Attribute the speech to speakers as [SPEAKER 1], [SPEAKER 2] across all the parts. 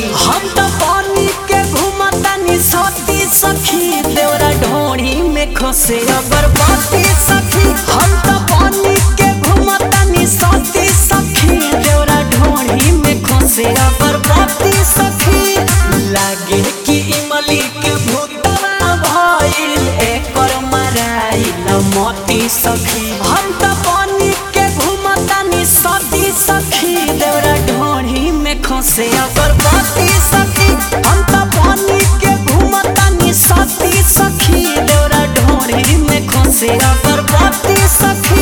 [SPEAKER 1] हम तो पानी के घुमतानी सती सखी देवरा ढोड़ी में खसे अगरबत्ती सखी हम तो पानी के घुमतानी सती सखी देवरा ढोड़ी में खसे अगरबत्ती सखी लागे कि इमली के भूतवा भइल एकर मराइल मोती सखी हम तो पानी के घुमतानी सती सखी देवरा ढोड़ी में खसे अगरबत्ती सखी हम तो पानी के घुमतानी सती सखी देवरा ढोड़ी में खसे अगरबत्ती सखी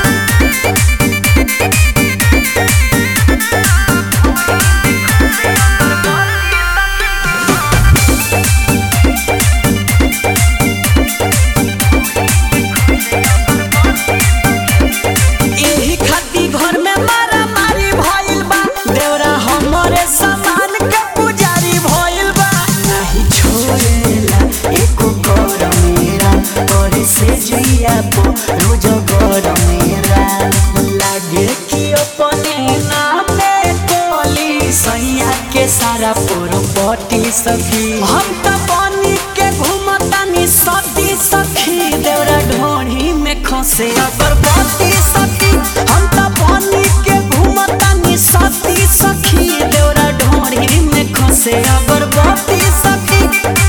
[SPEAKER 1] एही खाती घर में मारा मारी भइल बा देवरा हमरे सामान के पुजारी भइल बा नहीं छोड़ेला एको कर मेरा करे से जिया पो रोज कर मेरा लागे कि अपने नामे कोली सैया के सारा पोरपटी सखी हम त पानी के घुमतानी सती सखी देवरा ढोढ़ी में खसे अगरबत्ती सखी हम त पानी के घुमतानी सती सखी देवरा ढोढ़ी में खसे अगरबत्ती सखी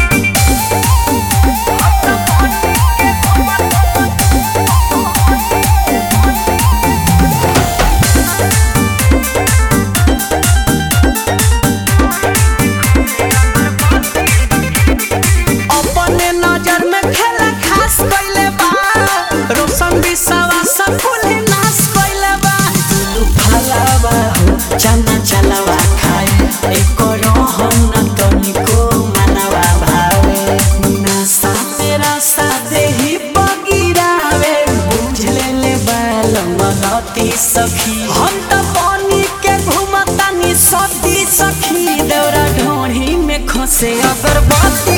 [SPEAKER 1] अपने नजर में खेला खास कइले बा रोशन बिसावा सब फूले नाश कइले बा दुलु फलावा हो चना चलावा खाए एको रहन न तनिको मनवा भावे नशा मेरा साथे ही बगिरावे बुझ ले ले बालमती सखी हम त पानी के घुमतानी सती सखी देवरा ढोढ़ी में खसे अगरबत्ती